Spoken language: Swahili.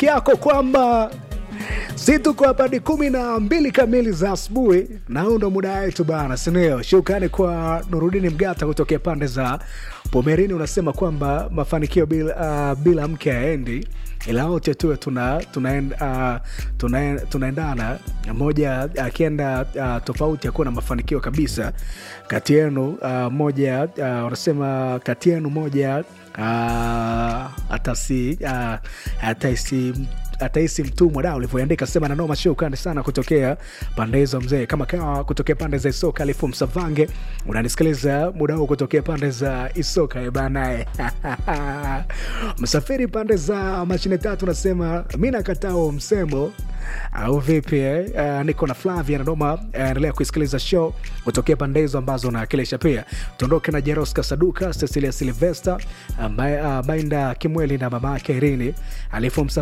riziki yako kwamba si tuko hapa ni kumi na mbili kamili za asubuhi na huu ndo muda wetu bana sinio shukrani kwa nurudini mgata kutokea pande za pomerini unasema kwamba mafanikio bila, uh, bila mke aendi ila wote tuwe tuna, tunaend, uh, tuna, tunaendana moja akienda uh, tofauti akuwa na mafanikio kabisa kati yenu uh, moja uh, wanasema kati yenu moja uh, atasi uh, ataisi atahisi mtumwa da ulivyoandika sema nanoma shukrani sana kutokea pande hizo mzee kama kawa kutokea pande za isoka alifu msavange unanisikiliza muda huu kutokea pande za isoka ebanae msafiri pande za mashine tatu nasema mi nakatao msemo au vipi eh? uh, niko na flavia nanoma endelea uh, kuisikiliza show kutokea pande hizo ambazo unawakilisha pia tuondoke na jeroska saduka cecilia silvester uh, uh, mainda kimweli na mama yake irini alifu